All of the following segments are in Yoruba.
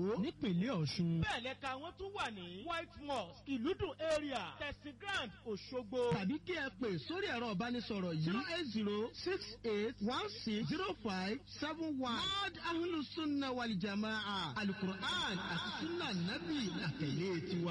nípìnlẹ̀ ọ̀ṣun. bẹ́ẹ̀ lẹ́ka wọn tún wà ní white mosque ìlúdùn area tẹ̀sí grand òṣogbo. tàbí kí ẹ pè sórí ẹ̀rọ ìbánisọ̀rọ̀ yìí zero eight zero six eight one six zero five seven one. word ahlu sunna wal jamaa alukur'an àti sunna nabi làtẹ̀lé tiwa.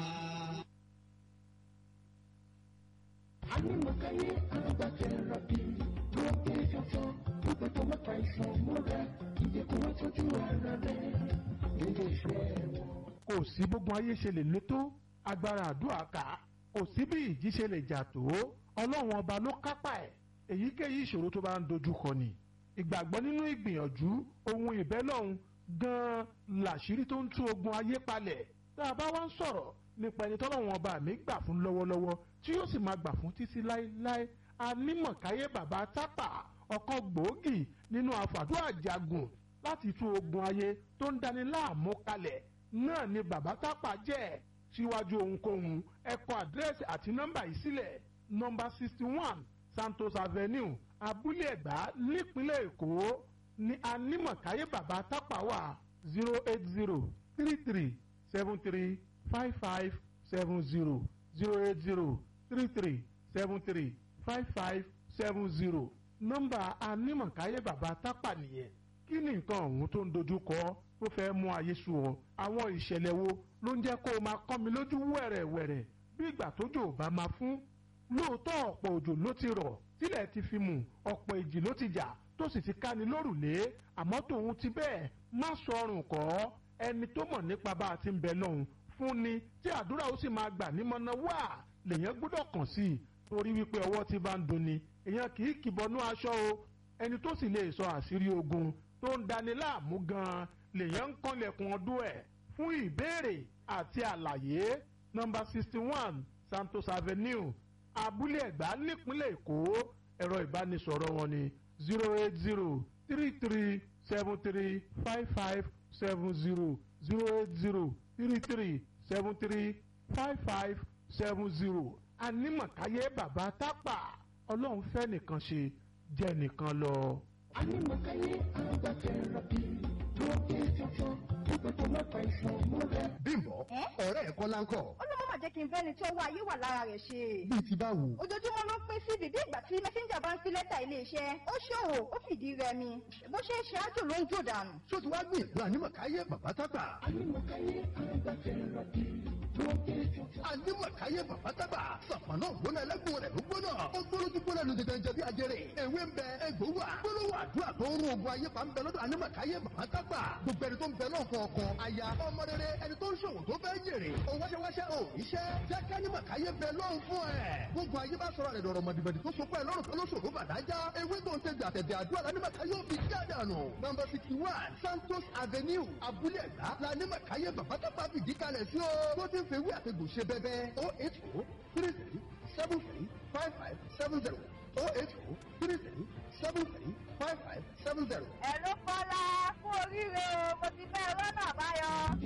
Anímọ̀káyé agbátẹ̀rọ̀ bí lókè fọ́fọ́ gbogbo tó mọ́ta ìsàn múra ìdẹ́kùn wọ́n tọ́jú ara rẹ̀ nílé iṣẹ́ wọn. kò sí gbogbo ayé ṣe lè lé tó agbára àdúrà ká kò sí bí ìjì ṣe lè jà tó ọlọ́run ọba ló kápá ẹ̀ èyíkéyìí ìṣòro tó bá ń dojú kọ ni ìgbàgbọ́ nínú ìgbìyànjú ohun ìbẹ́lọ́hun gan-an làṣírí tó ń tú ogun ayé palẹ̀ tá a bá wá ń sọ̀rọ̀ nípa ẹni tọ́lọ́run ọba mi gbà fún lọ́wọ́lọ́wọ́ tí yóò sì máa gbà fún títí láéláé anímọ̀káyé bàbá tápà ọ̀kan gbòógì nínú àfàdúrà jagun láti tú ogun ayé tó ń dani láàmú kalẹ̀ náà ni bàbá tápà jẹ́ síwájú ohunkóhun ẹ kọ àdírẹ́sì àti nọ́mbà yìí sílẹ̀ nọ́mbà sixty one santos avenue abúlé ẹ̀gbá nípínlẹ̀ èkó ní anímọ̀káyé bàbá tápà wà zero eight zero three three seven three five five seven zero zero eight zero three three seven three five five seven zero nọ́mbà anímọ̀káyé bàbá tápà nìyẹn kí ni nǹkan ọ̀hún tó ń dojú kọ tó fẹ́ mú ayé sú ọ àwọn ìṣẹ̀lẹ̀ wo ló ń jẹ́ kó o máa kọ́ mi lójú wẹ̀rẹ̀wẹ̀rẹ̀ bí ìgbà tójò ò bá máa fún lóòótọ́ ọ̀pọ̀ òjò ló ti rọ̀ tílẹ̀ ti fi mù ọ̀pọ̀ ìjì ló ti jà tó sì ti ká ni lórùlé àmọ́ tòun ti bẹ́ẹ̀ má sọrùn kọ́ ẹni tó mọ̀ nípa bá a ti ń bẹ lọ́hùn fún ni tí àdúrà ó sì máa gbà nímọ̀nà wà lèyàn gbọ́dọ̀ kàn sí i torí wípé ọwọ́ ti bá ń dunni èèyàn kì í kìbọnú aṣọ o ẹni tó sì lè sọ àṣírí ogun tó ń dani láàmú gan-an lèyàn ń kànlẹ̀kùn ọdún ẹ̀ fún ìbéèrè àti àlàyé nọ́mbà sixty one santos avenue abúlé ẹ̀gbá nípínlẹ̀ èkó ẹ̀rọ ìbánisọ̀rọ̀ wọn ni zero eight zero three three seven three five five seven zero zero eight zero three three seven three five five seven zero anímọ̀káyé bàbá tápà ọlọ́run fẹ́ nìkan ṣe jẹ́ nìkan lọ. Anímọ̀káyé agbátẹ̀rọ̀ bí lókè fọ́fọ́ gbogbo tó mọ́ta ìsàn múra. bímbọ ọ̀rẹ́ ẹ̀ kọ́lá ń kọ́ ó ló má jẹ́ kí n fẹ́ni tí ọwọ́ ayé wà lára rẹ̀ ṣe. bíi ti báwo. ojoojúmọ́ ló ń pín sí bíbí ìgbà tí mẹ́sẹ́ńjà bá ń fi lẹ́tà iléeṣẹ́ ó ṣòwò ó fìdí rẹmi bó ṣe ń ṣe ájò ló ń jò dànù. ṣó ti wá gbìyànjú ànímọ̀káyé bàbá tápà. Anímọ̀káyé agbátẹ̀rọ̀ bí lókè fọ́fọ́. ànímọ̀káyé bàbá tápà. sàpàná gbóná ẹlẹ́gbọ̀n rẹ̀ ló gbóná. ó gbóná tí gbóná lu tètè jẹ bí ajẹrè. ewé ń bẹ egbò wà. gbólóhùn àdúrà tó ń rún ogun ayé pa ń bẹ lọ́dọ̀ ànímọ̀káyé bàbá tápà. gbogbo ẹni tó ń bẹ náà fọ ọkọ aya ọmọ rere ẹni tó ń ṣòwò tó fẹ́ jèrè. ó wáṣẹ́wáṣẹ́ ò iṣẹ́ jẹ́ ká ànímọ̀káyé bẹ lọ́hùn fún ẹ̀. gbogbo ayé bá sọ̀rọ̀ rẹ̀ dọ̀rọ̀ mọ̀dìbẹ̀dì tó sopọ̀ ẹ̀ lọ́rùn tó lóṣòro bàdájá. ewé tó ń tẹ̀gbẹ̀ àtẹ̀dẹ̀ àdúrà lánímọ̀káyé ò fi jáde àná. nọmba sixty one santos avenue abúlé ẹ̀gbá lánímọ̀káyé bàbá tápà fìdí kalẹ̀ sí o. tó ti ń fewé àtẹ̀gbò ṣe bẹ́bẹ́ o eight o three three seven three five five seven zero o eight o three three seven three five five seven zero. ẹ ló kọ́lá fún oríire o mo ti fẹ́ rọ́nà àbáyọ.